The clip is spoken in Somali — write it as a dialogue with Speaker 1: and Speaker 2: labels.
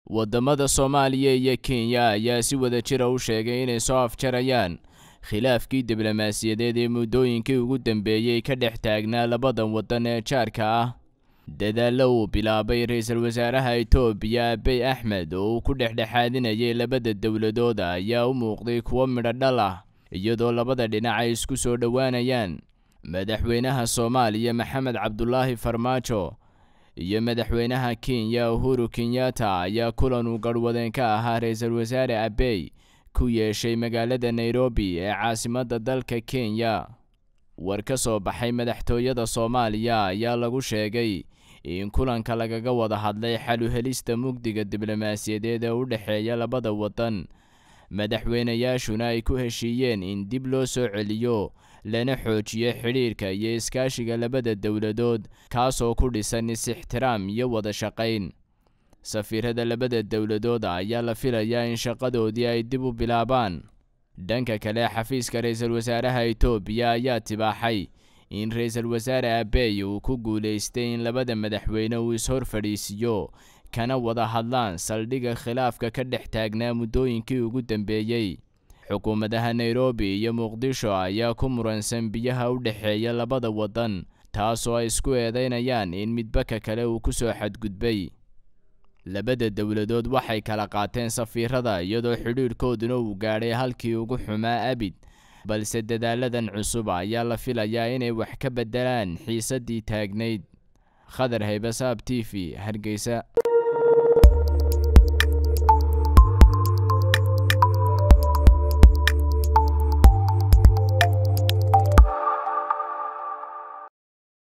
Speaker 1: waddamada soomaaliya iyo kenya ayaa si wada jira u sheegay inay soo afjarayaan khilaafkii diblomaasiyadeed ee muddooyinkii ugu dambeeyey ka dhex taagnaa labadan waddan ee jaarka ah dadaallo uu bilaabay ra-iisul wasaaraha etoobiya abiy axmed oo uu ku dhexdhexaadinayay labada dowladood ayaa u muuqday kuwo midho dhal ah iyadoo labada dhinac ay isku soo dhowaanayaan madaxweynaha soomaaliya maxamed cabdulaahi farmaajo iyo madaxweynaha kenya uhuru kenyatta ayaa kulan uu garhwadeen ka ahaa ra-iisul wasaare abey ku yeeshay magaalada nairobi ee caasimadda dalka kenya war ka soo baxay madaxtooyada soomaaliya ayaa lagu sheegay in kulanka lagaga wada hadlay xalu helista mugdiga diblomaasiyadeed ee u dhexeeya labada waddan madaxweynayaashuna ay ku heshiiyeen in dib loo soo celiyo lana xoojiyo xidhiirka iyo iskaashiga labada dowladood kaasoo ku dhisan is-ixtiraam iyo wada shaqayn safiirada labada dowladood ayaa la filayaa in shaqadoodii ay dib u bilaabaan dhanka kale xafiiska ra-iisul wasaaraha etoobiya ayaa tibaaxay in ra-iisul wasaare abey uu ku guulaystay in labada madaxweyne uu is-hor fadhiisiiyo kana wada hadlaan saldhigga khilaafka ka dhex taagnaa muddooyinkii ugu dambeeyey xukuumadaha nairobi iyo muqdisho ayaa ku muransan biyaha u dhexeeya labada waddan taasoo ay isku eedaynayaan in midbaka kale uu ku soo xadgudbay labada dowladood waxay kala qaateen safiirada iyadoo xidhiidhkooduna uu gaadhay halkii ugu xumaa abid balse dadaaladan cusub ayaa la filayaa inay wax ka beddelaan xiisaddii taagnayd khadar haybasaab t v hargeysa